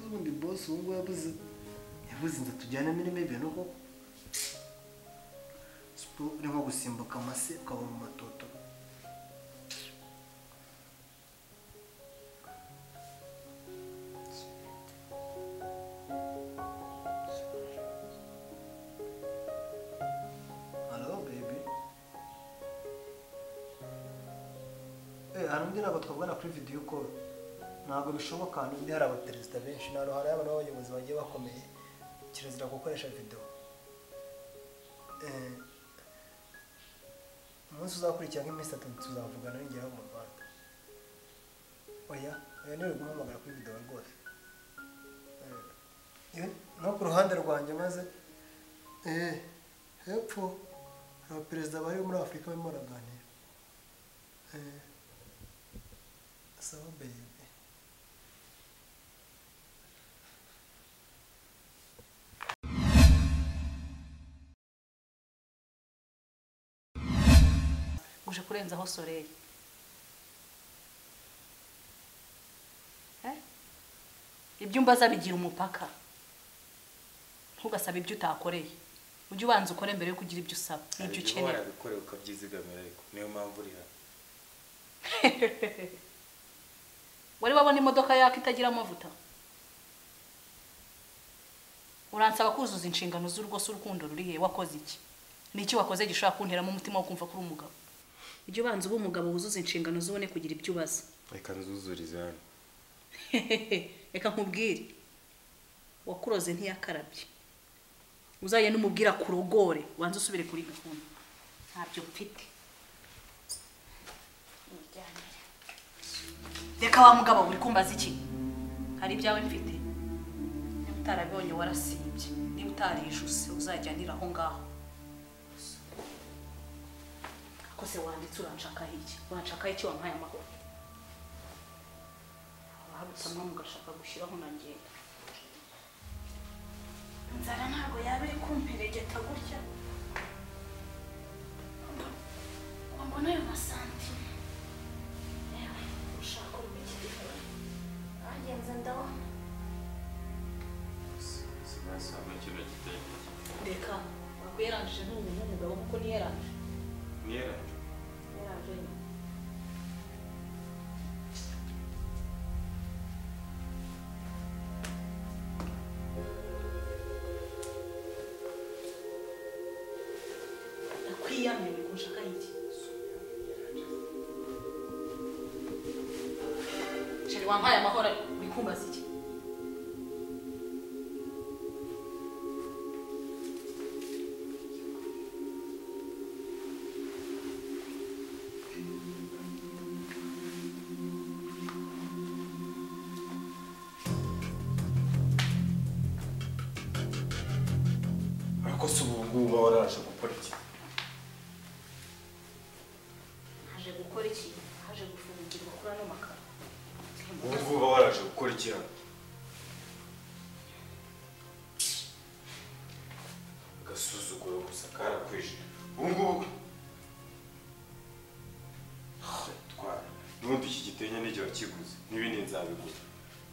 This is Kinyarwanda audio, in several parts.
uyu nguyu yabuze yabuze inzu tujyanamo irimo ibintu koko siporo urimo gusimbuka amase ukaba mu matoto halo bebi eh hari undi ntabwo twabona kuri videwo koro ntabwo bishoboka n'undi hari abaperezida benshi ntabwo hari abana b'abayobozi bagiye bakomeye kirazira gukoresha videwo eh umunsi uzakurikira nk'iminsi itatu tuzavugana ningeraho mu rwanda oya oya niwe guhamagara kuri videwo rwose Eh, eh, no ku ruhande rwanjye maze eh hepfo hari abaperezida bari muri afurika barimo baraganira Eh, sawa bebi uje kurenzaho soleil Eh? ibyo umbaza bigira umupaka ntugasabe ibyo utakoreye ujye ubanza ukore mbere yo kugira ibyo usaba n'ibyo Hari ibiba ukenera warabikorewe ukabyizigamira ariko niyo mpamvu uri hano wari wabona imodoka yaka itagira amavuta uransaba kuzuza inshingano z'urugo s'urukundo ruri he wakoze iki ni iki wakoze gishobora kunteramo umutima wo kumva ko uri umugabo ujye ubanza uba umugabo wuzuza inshingano zubone kugira ibyo ubaza reka nzuzurize hano reka nkubwire wakuroze ntiyakarabye uzajya n'umubwira kurogore wanze usubire kuri gahunda ntabyo mfite Mujyanire. reka wa mugabo uri kumbaza iki hari ibyawe mfite niba utarabibonye warasibye niba utarijuse uzajyanira aho ngaho kose wanditse uranshakaho iki wanshakaho iki wampaye amahoro abahabitsamo mugashaka gushyiraho na ngenda inzara ntabwo yaba iri kumperegeta gutya ngo mbone ayo masantime yewe ushaka ubu iki gikora agenze ndabona sinasanga kino gitenge reka ntabwo yarangije n'ubu n'umugabo kuko niyarangije niyeranje yarangije nyuma ndakwiyamye ngo nshakaho iki Sheri wampaye amahoro uri kumbaza iki ariko si ubu ngubu uba waraje gukora iki haje gukora iki haje gufungirwa kuri ano makaro ubu ngubu uba waraje gukora iki hano agasuzuguro gusa karakwije ubu ngubu twara n'ubundi iki gitenge n'igihe wakiguze n'ibindi nzabigura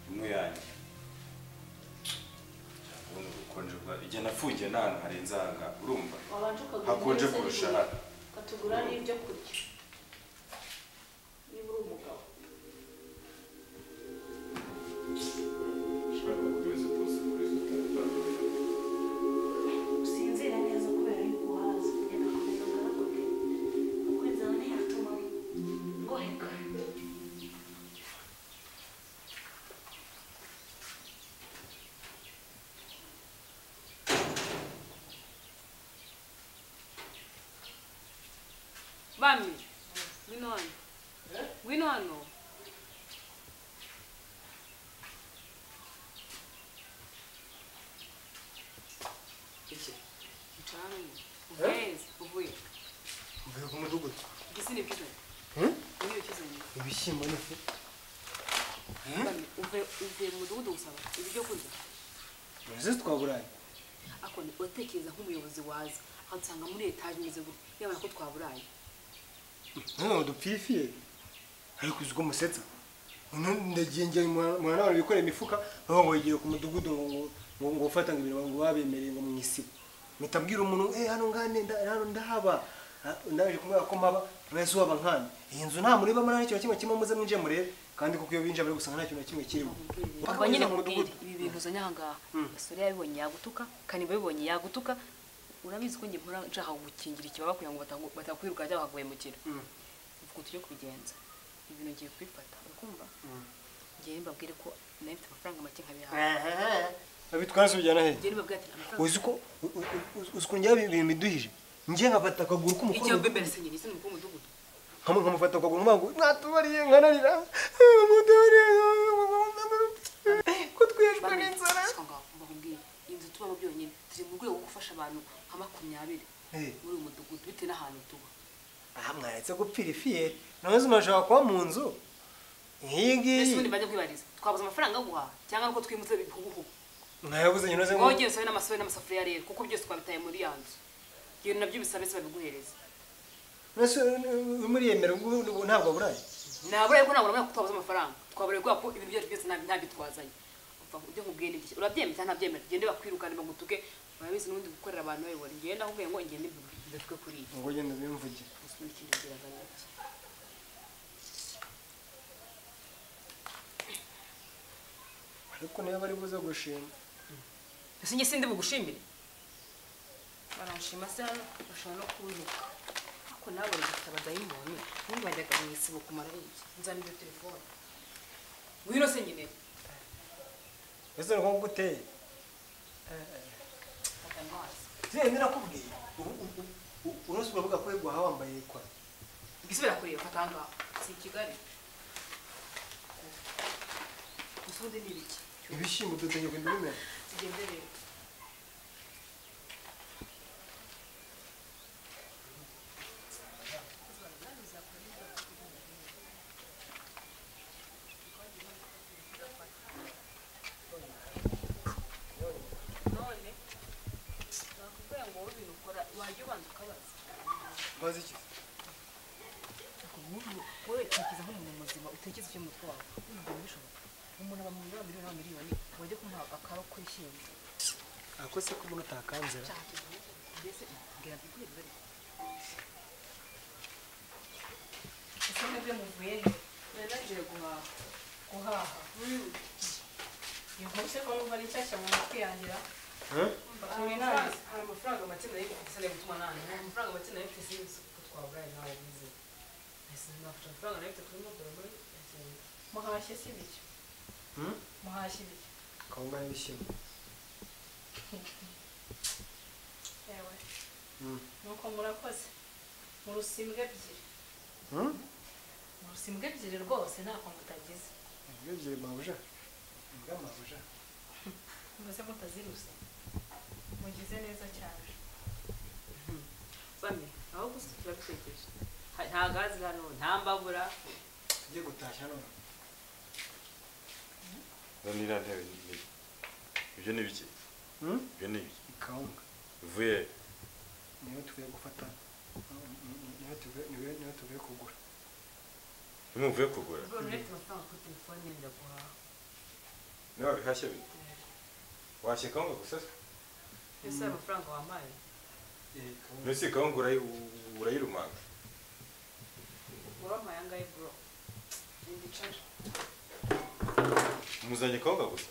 imwe yanjye urabona ubukonje bwa igihe nafungiye n'ahantu harenze aha ngaha urumva wabanje ukagura hakonje ibyo kurusha kurya, hano ukatugura n'ibyo kurya niba uri umugabo usinzira neza kubera yuko wahaze kugenda kumenya ngaraguke kuko inzara ntiyatuma ngoheka Bami, ngwino hano. Ngwino hano. Mtaani. Ubenzi, uvuye. mvuye ku mudugudu Gisini kizo. Niyo kizo ni. ibishyimbo n'ifu Bami, uve uve mu mudugudu gusaba ibyo kurya. murazizi twaburaye Ako ni utekereza nk'umuyobozi waza. Akansanga muri etaje imeze gutya. Yabona ko twaburaye. none dupfiye ariko uzi ko umusetsa ndagiye njya mwana wabo bikorera imifuka bavuga ngo yigiye ku mudugudu ngo ngo ngo ufata ngo ibintu ngo babemereye ngo mu isibo mpita mbwira umuntu eh hano ngane nda hano ndahaba Ah, ndaje kumubwira ko mpaba mwese waba nkane iyi nzu nta mureba muri nta kimwe kimwe muze mwinjiye murebe kandi kuko iyo binjiye muri gusanga nta kintu na kimwe kirimo ubwo nyine Bakabageza mu nkubwire mudugudu. ibi bintu uzanye aha ngaha gasore yabibonye yagutuka kaniba yabibonye yagutuka urabizi ko njye mpora nshaka gukingira ikibaba kugira ngo batagu- batakwiruka cyangwa bakaguhemukira Mm. ubwo tujye kubigenza ibi bintu ngiye kubifata urakumva ngiye mbabwire ko nawe mfite amafaranga make nkabihawe Ehehe. babitwara se bijyana he ngiye mbabwire ati amafaranga uzi ko u- u- u- uzi ko njyewe ibi bintu biduhije njye nkafata akaguru k'umukobwa igihe mbembere se njye ni umukuru w'umudugudu nkamu nkamufata akaguru nkamuha mwatubariye nkanarira mutubariye ko twishwe n'inzara mbabwire inzu tubamo byonyine turi mu rwego rwo gufasha abantu nka makumyabiri Eh. muri uyu mudugudu bitewe n'ahantu tuba aha mwaretse gupfira ifiye nawe zimashobora kuba mu nzu nk'iyi ese ngiyi ubundi bajya kwibariza twabuze amafaranga aguha cyangwa nuko twimutse bihuguhugu mwayabuze nyine uze ngo wowe ugiye usabe n'amasobe n'amasafuriya rero kuko byose twabitaye muri ya nzu ibintu nabyo bisabe se babiguhereza mbese uriyemera ubwo ntabwo aburaye naburaye ko ntabwo namenya ko twabuze amafaranga twaburaye kubera ko ibintu byacu byose nta- ntabyo twazanye Umva, ibyo nkubwiye ni byinshi. urabyemera cyangwa ntabyemera gende bakwirukane bagutuke urabizi n'ubundi gukorera abantu bayobora ngende ahubwo ngo ngende mbituke kuri iyi ngo ugende ubimvuge gusa n'ikindi ngira ngo ni iki. ariko niba bari buze gushima ese njye sindi bugushimire baranshima se hano bashobora no kuntuka ariko nawe bagafite abadayimoni ubundi bajyaga mu isibo kumara ari iki nzanira iyo telefone ngwino se nyine mbese ni uko guteye fata amazi yewe nirakubwiye ubu- ubu- ubu- uretse uravuga ko yego aha wambaye ikora igisubira kureba fata ngaho si i kigali usundi ni ibiki ibishyimbo dutegeye kugenda ubimera tugende rero none nakubwira ngo wowe ibintu ukora wajya ubanza ukabaza mbaze iki wowe utekereza nk'umuntu muzima utekereza icyo mu mutwe wawe ntabwo bishoboka umuntu aba mu miriyoni miliyoni miliyoni wajya kumuha akaro kwishyimba ako se ko umuntu utakanzira mbese mbwira mbikure mbere ese mwebwe muvuye he nari nagiye guhaha guhaha ntibyose ko numva ari nshyashya mu matwi yangira hari amafaranga make nayo mfite se nayo gutuma nani hari amafaranga make nayo mfite sinzi ko twaburaye nawe bize ese nafite amafaranga nayo mfite kuri mobile money muhashye si bityo muhashye ibiryo kawunga n'ibishyimbo yewe nuko murakoze mu rusimbwa ebyiri mu rusimbwa ebyiri rwose nta kuntu mutagize ebyiri mabuja imbwa mabuja mbese mutaziruse mugize neza cyane bamwe aho gusa turabitekereje Ha- nta gazi hano nta mbabura tujye gutashya none Hano iriya ntebe ni ni- ibyo ni bike ibyo ni bike kawunga bivuye he? niyo tugiye gufata niyo tugiye niyo- niyo tugiye kugura nimwe muvuye kugura ubwo rero amafaranga kuri telefone yenda guhaha niba bihashye bike washye kawunga gusa se ese hari amafaranga wampaye mbese iyi kawunga urayi- u- urayirumanga wampaye angahe bro ndi caca umuzanye kawunga gusa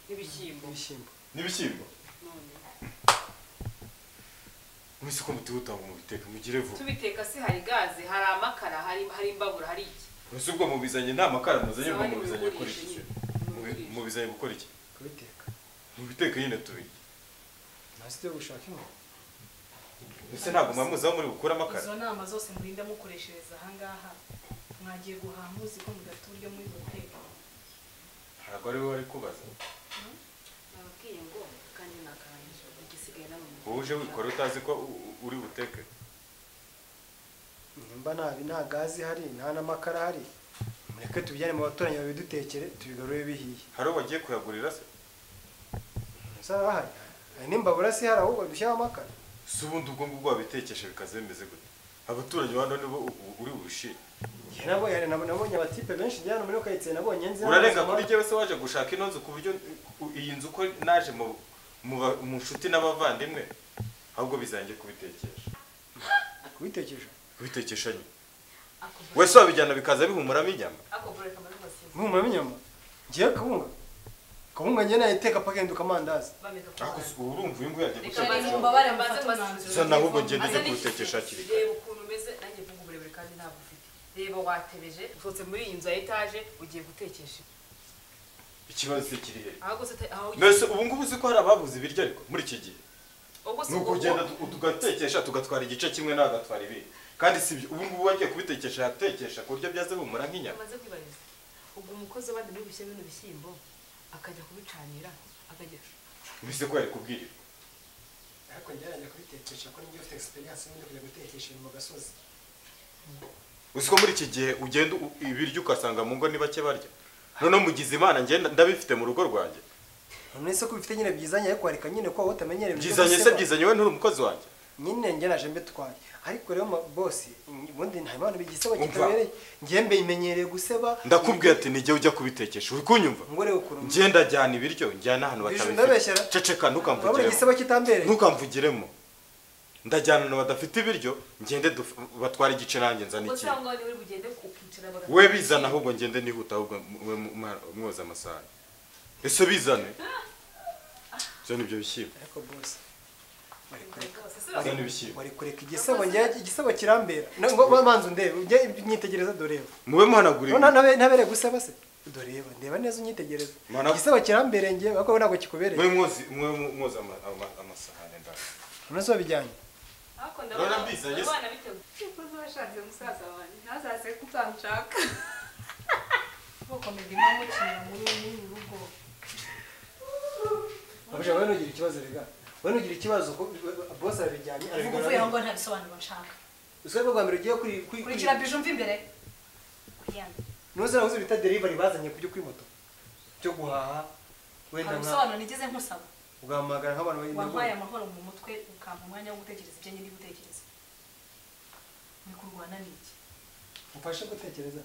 n'ibishyimbo ibishyimbo n'ibishyimbo none mwese ko mutihuta ngo mubiteka mugire vuba tubiteka se hari gaze hari amakara hari hari imbabura hari iki mbese ubwo mubizanye nta makara muzanye ubwo Sahani mubizanye gukora iki mubigurishe Mubi- nyine. mubizanye gukora iki kubiteka mubiteka nyine tubirye nasi tujye gushaka inkoko mbese ntabwo mwamuzi aho muri bukure amakara izo nama zose murinda mukoreshereza ahangaha mwagiye guhaha muzi ko mudafite uburyo muri hoteli ntabwo ari wowe wari kubaza nababwiye ngo kandi nakarangije igisigaye n'abantu wowe uje wikora utazi ko u- u- uri buteke nimba nabi nta gazi ihari nta n'amakara ahari mureke tubijyane mu baturanyi babidutekere tubigarure bihiye hari uwo wagiye kuyagurira se ntazaba bahari hari n'imbabura si ihari ahubwo dushyiraho amakara si ubundi ubwo ngubwo wabitekeshe bikaze bimeze gute abaturanyi ba hano nibo u- uri bushire nabo yari nabo nabonye abatipe benshi njyana muri kayitse nabonye nzi urarenga kuri njyewe se waje gushaka ino nzu ku buryo ku- iyi nzu uko naje mu mu ba- mu nshuti n'abavandimwe ahubwo bizange kubitekesha kubitekereje kubitekesha nyine wese wabijyana bikaza bihumuramo inyama mwumva binyama ngiye kabunga kabunga njye nayiteka pakenduka amandazi ariko si- urumva uyu nguyu yajya Reka rero gushaka umbabare mfate umwanzuro. Gusa nawe ubwo ngende njye kubitekesha hakiri kare reba ukuntu umeze nanjye mvuga uburebure kandi ntabwo ufite reba watebeje usohotse muri iyi nzu ya etaje ugiye gutekesha ikibazo se kiri he ahubwo se ata- aho mbese ubu ngubu uzi ko hari ababuze ibiryo ariko muri iki gihe ubwo ni ukugenda tu- tugatekesha tugatwara igice kimwe nawe agatwara ibindi kandi si ibyo ubu ngubu wagiye kubitekesha yatekesha ku buryo byaze bihumura nk'inyama amaze kwibariza ubwo umukozi w'abandi muri bushya bino bishyimbo akajya kubicanira akajya mbese ko yari kubwirira ariko njyana kubitekereje ko njye ufite experience n'ibyo kujya gutekesha mu gasozi uzi ko muri iki gihe ugenda u- ibiryo ugasanga mu ngo ni bake barya noneho mugize imana ngenda ndabifite mu rugo rwanjye none se ko bifite nyine byizanye ariko hareka nyine ko wowe utamenyereye ibyo byizanye se guseba. byizanye we nturi umukozi wanjye nyine njye naje mbitwaye ariko rero ma- bosi ubundi nta impano bigisaba Umva. kitabereye njye mbe imenyereye guseba ndakubwiye ati ni igihe ujya kubitekesha uri kunyumva ngo urebe ukuntu ngenda njyana ibiryo njyana ahantu Bijou, batabifite ndabeshyera. ceceka urabona ntukamvugiremo igiseba kitambereye ntukamvugiremo ndajyana na badafite ibiryo ngende duf- batware igice nanjye nzana gusa ikintu ngo niwe bugende ukicara bagafata we bizana ahubwo ngende nihuta ahubwo mwe mu- mwa- mwoza amasahani ese bizane zana ibyo bishyimbo ariko bosi bari kureka zana ibishyimbo bari kureka igisebo njye igisebo kirambera Na- ngo banza undebe njye nyitegereza doreba mube muhanagura none ibi ntabe ntabere guseba se doreba ndeba neza unyitegereza Mana- igisebo kirambere njye bako ntabwo kikubereye mwe mwozi mwe mu- mwoza ama- ama- amasahani ndabona none se wabijyanye ariko Barabizanye se? abana biteguye Umukozi washatse musaza wanjye ntazaze kutanshaka gukomeza mukinira muri uru rugo abasha wowe ntugire ikibazo rega wowe ntugire ikibazo ko bosi arabijyanye Uvuga uvuye aho ngo nta bisobanuro nshaka. usibye bwa mbere ugiye kuri kuri Kurikira bije umva imbere. Kuyanga. ntuzanahuze bita delivery bazanye ku byo kuri moto cyo guhaha wenda nka Hari ibisobanuro nigeze nkusaba. ugahamagara nk'abantu bari wampaye amahoro mu mutwe ukampa umwanya wo gutekereza ibyo nyiri gutekereza ni kurwana n'iki ufashe gutekereza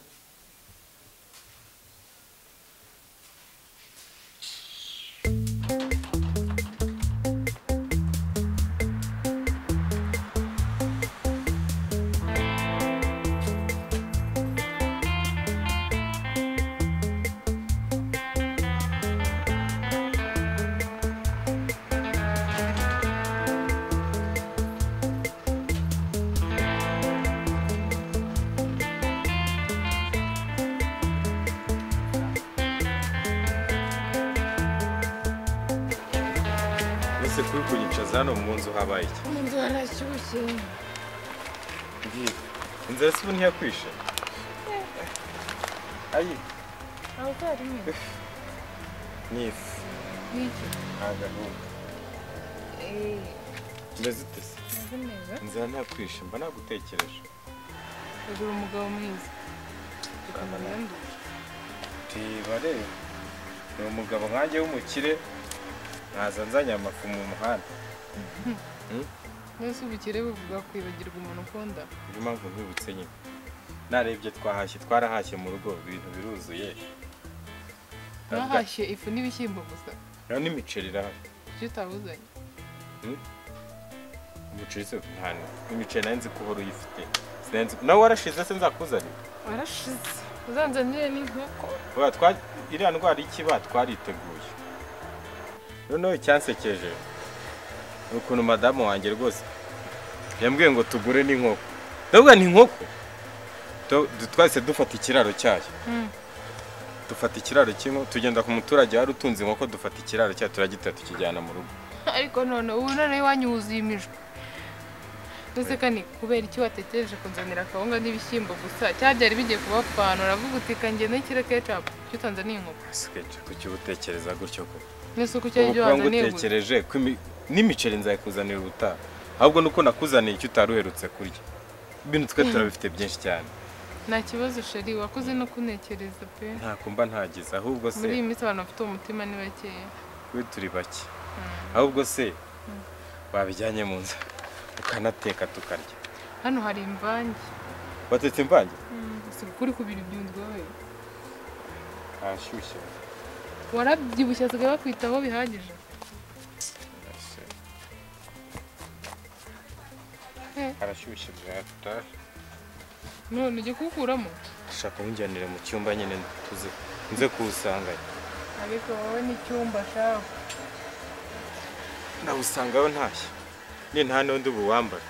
ese kuri kunyicaza hano mu nzu habaye iki Inzu harashyushye inzara si ubu ntiyakwishe ayi ntabwo harimo ni ifu n'iki ntagahunda eee mbese utese ntabwo neza inzara ntiyakwishe mba nagutekereje agura umugabo mwiza tukamuranda reba reba ni umugabo nkanjye w'umukire nkaza nzanye amafu mu muhanda mwese ubukire buvuga kwibagirwa umuntu ukunda niyo mpamvu mbibutse nyine narebye twahashye twarahashye mu rugo ibintu biruzuye mwahashye ifu n'ibishyimbo gusa rero n'imiceri irahari ibyo utabuzanye umuceri se nta imiceri nari nzi ko uhora uyifite Sinari nzi- nawe warashize se nzakuzanira warashize uzanzanire n'inkoko Oya, twa- iriya ndwara y'ikiba twariteguye noneho icyansekeje ni ukuntu madamu wanjye rwose yambwiye ngo tugure n'inkoko ndavuga ni inkoko To- du- twahise dufata ikiraro cyayo Mm. dufata ikiraro cy'inkoko tugenda ku muturage wari utunze inkoko dufata ikiraro cyayo turagitera tukijyana mu rugo ariko none ubu noneho iwanyu wuzuye imijwi ndetse kandi kubera iki watekereje kunzanira akawunga n'ibishyimbo gusa cyari byari bigiye kubapanura uravuga uti kanjye n'ikiro kecapu icyo utanzaniye inkoko sikeje kukibutekereza gutyo ko mwese uko cyari ubu ibyo kuba wanzaniye gusa ngutekereje ko imi- n'imiceri nzayikuzanira ubutaha ahubwo nuko nakuzaniye icyo utari uherutse kurya ibintu twe turabifite byinshi cyane nta kibazo sheri wakoze no kuntekereza pe ntako mba ntagize ahubwo se muri iyi minsi abantu bafite umutima ni bakeya we turi bake ahubwo se wabijyanye mu nzu ukanateka tukarya hano hari imvange watetse imvange si ukuri kubira ibyunzwe we ahashyushye warabyibushye asigaye bakwitaho bihagije harashyushye bwata none ujye kuwukuramo shaka nkunjyanire mu cyumba nyine tuze nze kuwusanganya ariko wowe n'icyumba shaho nawusangayo ntashye ni nta n'undi buwambara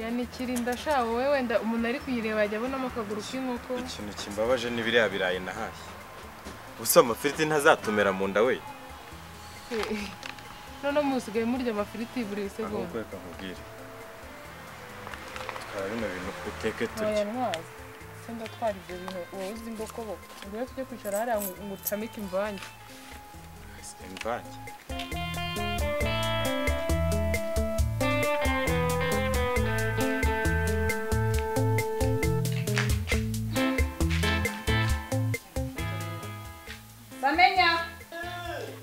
ya nikirinda shaho wowe wenda umuntu ari kuyireba yajya abonamo akaguru k'inkoko ikintu kimbabaje ni biriya birayi nahashye gusa amafiriti ntazatumira mu nda we Eh, noneho musigaye murya amafiriti buri segonda ahubwo reka nkubwire twara bino bintu uteke turye aya ntwaza se ndatwara ibyo bintu wowe uzi imbokoboko ubwo tujye kwicara hariya ngo ngo utamike imvange imvange Samenya!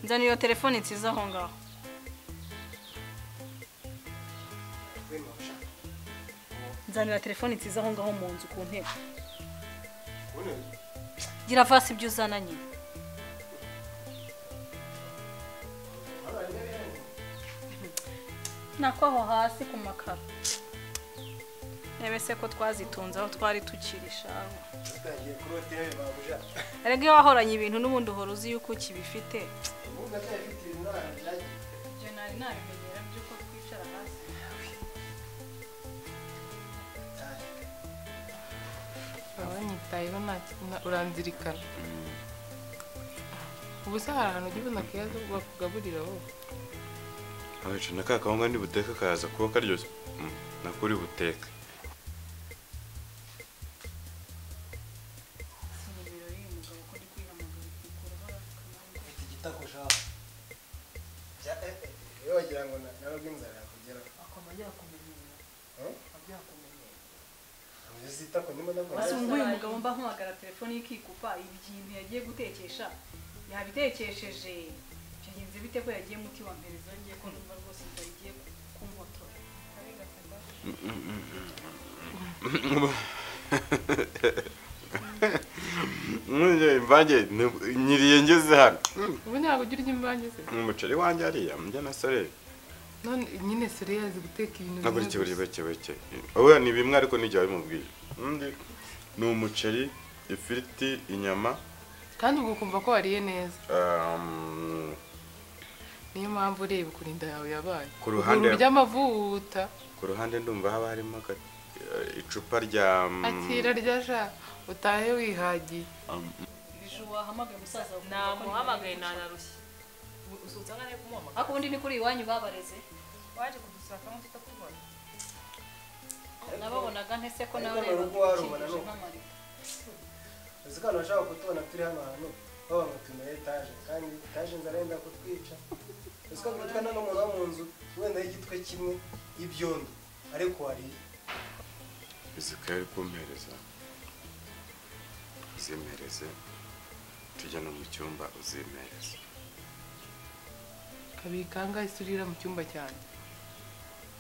nzana iyo telefone nsize aho ngaho nzanira telefone nsize aho ngaho mu nzu ku ntebe gira vasi ibyo uzana nyine nako aho hasi ku makaro rebe se ko twazitunze aho twari tukiri shaho utangiye kuri hoteli babuja erega iyo wahoranye ibintu n'ubundi uhora uzi yuko ukibifite ubundi atayafite ibintu narabijagiye ibyo nari nabimenyera by'uko twicara hasi wowe nyitayeho nta kintu uranzirikana ubu se hari ahantu ujya ubona keza bakugaburira wowe abica na ka kawunga nibuteka kaza kuba karyoshye Mm, nako uri buteke mfite igitakusha iyo wagira ngo na- narobye inzara yakugeraho ntabwo zita ku nyuma ese n'amagare ubu nguyu mugabo mba mpamagara telefone y'ikikupa ibintu yagiye gutekesha yabitekesheje byagenze bite ko yagiye muti wa mbere zongiye ko numva rwose inzara igiye kumwotora Mwiriye imvange ni- nyiriye ngeze hano ubu ntabwo ujya urya imvange se umuceri wanjye hariya mujya na sorere none nyine sore yazi guteka ibintu ntabwo bimwe urike buri gusa. bake bake wowe ni bimwe ariko nijya wabimubwiye undi ni umuceri ifiriti inyama kandi ubwo ukumva ko wariye neza um, niyo mpamvu ureba ukuntu inda yawe yabaye Ku ruhande- Ukuntu urya amavuta ku ruhande ndumva haba harimo aga- icupa rya mm, akira rya sha utahe wihagiye biju wahamagaye umusaza wawe namuhamagaye nanarushye usutse angana kumuhamagara ariko ubundi ni kuri iwanyu babareze Waje kudusaka mu tutakubona. nababonaga ntese ko nawe Ariko ureba n'urugo warubona ukikije n'uko. nk'amarido uzi ko abantu bashaka kutubona turi hano hantu baba ngo turi muri etaje kandi etaje inzara yenda kutwica uzi ko twitwa n'umuntu wo mu nzu wenda y'igitwe kimwe y'ibyondo ariko wariye izikayo ari kumpereza uzimereze tujya no mu cyumba uzimereze kabiri kangahe surira mu cyumba cyane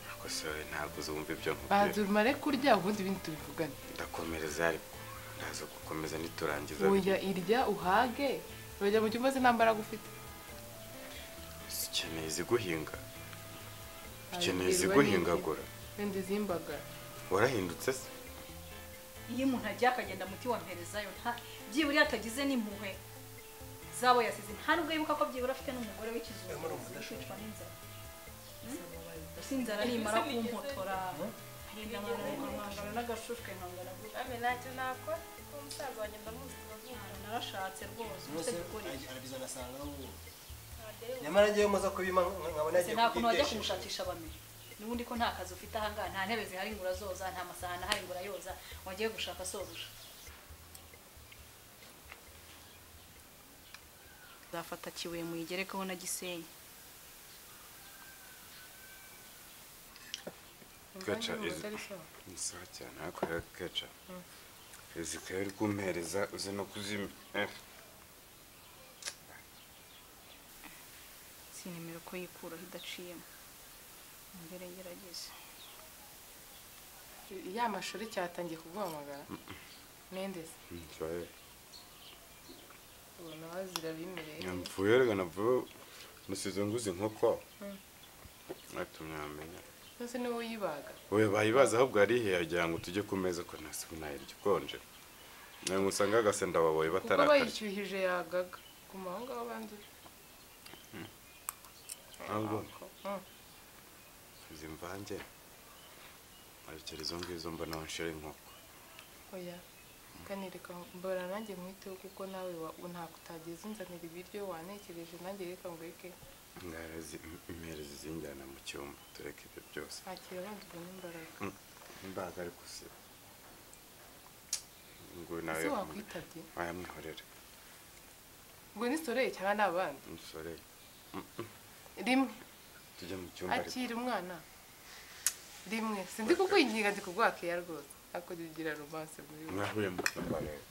ariko sorere ntabwo uzumva ibyo bahanze nkubwiye umare kurya ubundi ibindi tubivugane ndakomereza ariko ndaza gukomeza niturangiza oya irya uhage urajya mu cyumba se nta mbaraga ufite ukeneye iziguhinga ukeneye Abibwirwa n'iki? iziguhingagura wenda izimbagara warahindutse se iyo umuntu agiye akagenda muti wa mperezayo nta byibura atagize n'impuhwe zabo yasize nta nubwo yibuka ko byibura afite n'umugore w'ikizungu kwicwa n'inzara Hmm? si inzara nimara kumpotora nkagenda nkangana n'agashushwe nkangana gutya Ame ntacyo nakora. Ko umusaza wanjye ndamuzi turazumva. narashatse rwose Bose nicyo gikorera arabizana asanga aho ubu nyamara njyewe muza kubima nkabona ese yagiye nta kuntu wajya kubyigisha. kumushakisha bamenye n'ubundi ko nta kazi ufite ahangaha nta ntebe zihari ngo urazoza nta masahani ahari ngo urayoza wagiye gushaka sobuja nzafata kibuye muyigerekeho na gisenyi Gaca, Imvange izi- atari sawa. ni sawa cyane ariko rero keca izikayo ari kumpereza uze no kuzima Eh, si nimero ko yikuraho idaciyemo mbere ngerageze ya mashuri cyatangiye kuguhamagara mendezi Ngiye. ubona bazira bimereye mvuye rega navuye nusize nguze inkoko atumye yamenya mbese niwe uyibaga wowe bayibaza ahubwo arihe yagira ngo tujye ku meza ko ntasibu nayirya ukonje nawe musanga agasenda baboye kuko batarakarya bayishyuhije yagaga ku mahanga w'abandi ntabwo Mm. izi mvange arikera izo ngizo mbona wanshira inkoko oya kanireka mbora nanjye mwiteho kuko nawe wa- ntabwo utageze unzanira ibiryo wantekereje nanjye reka ngweke ngaho imerezi zinjyana mu cyumba tureke ibyo byose ntakira abanzwe n'imbaraga imbaraga ariko si ngo nawe ese wakwitabye wayamwihorere ngo ni soreye cyangwa ni abandi umusore rimwe tujye mu cyumba ariko akira umwana rimwe sindi kukwinginga ndi kugwakeya rwose ariko jya ugira romanse muri we mwahuye mu cyumba rero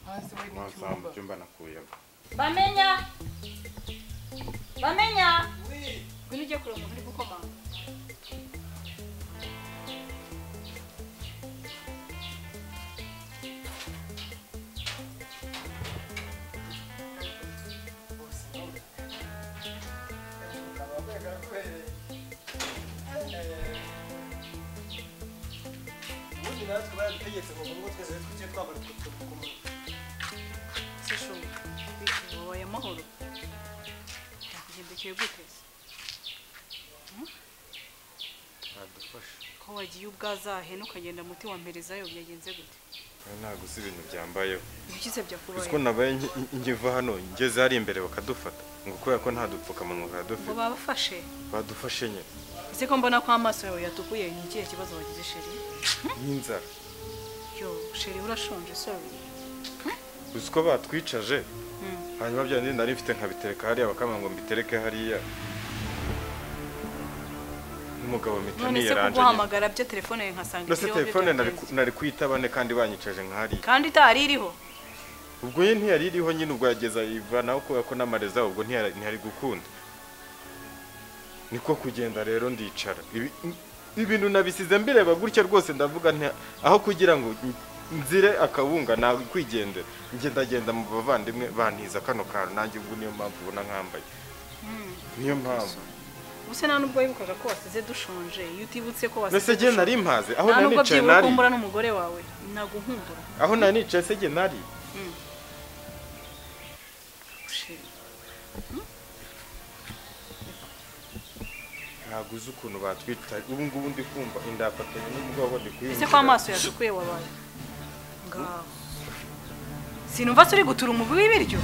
hanze we mwasanga mu n'icyumba cyumba nakuyemo bamenya bamenya ngwino ujye kureba umuntu uri gukomanga ubundi natwe baradutegetse ngo ngo twese tujye twambara utwo sishoboye bityo wabaye amahoro byakugendekeye guteze adufasha ko wagiye ubwazahena ukagenda muti wa mperezayo byagenze gute ntabwo uzi ibintu byambayeho ibikize uzi ko byakubaye nabaye ngi- ngiva hano ngeze hariya imbere bakadufata ngo kubera ko nta dupfukamunwa ngo kadufite babafashe badufashe nyine ese ko mbona ko amaso yawe yatukuye ni ikihe kibazo wagize sheri n'inzara yo sheri urashonje sorry uzi ko batwicaje hanyuma bya bindi nari mfite nkabitereka hariya bakambwira ngo mbitereke hariya n'umugabo none mitani se yaranje nyine kuguhamagara byo telefone yawe nkasanga ndetse ikiriho telefone nari byagenze. ku- nari kuyitaba ne kandi banyicaje nk'hariya kandi itari iriho ubwo ye ntiyari iriho nyine ubwo yageza yivanaho kubera ko n'amareza ubwo ntiyari ntiyari gukunda niko kugenda rero ndicara Ibi- ibintu nabisize mbireba gutya rwose ndavuga nti aho kugira ngo nzire akabunga nakwigendera ngendagenda mu bavandimwe bantiza kano kantu nanjye ubwo niyo mpamvu ubona nkambaye niyo mpamvu ubuse nta nubwo wibukaga ko wasize dushonje iyo utibutse ko wasize mbese jye nari mpaze aho nta nari nubwo nicaye byibuka nari ko mbura n'umugore wawe naguhumbura aho nari nicaye se jye nari sheri ntabwo uzi ukuntu batwitaye ubu ngubu ndi kumva indafatanye n'ubwoba ndi ese kuyinjira ko amaso yatukuye wabaye ngaho sinumva se uri gutura umubi w'ibiryo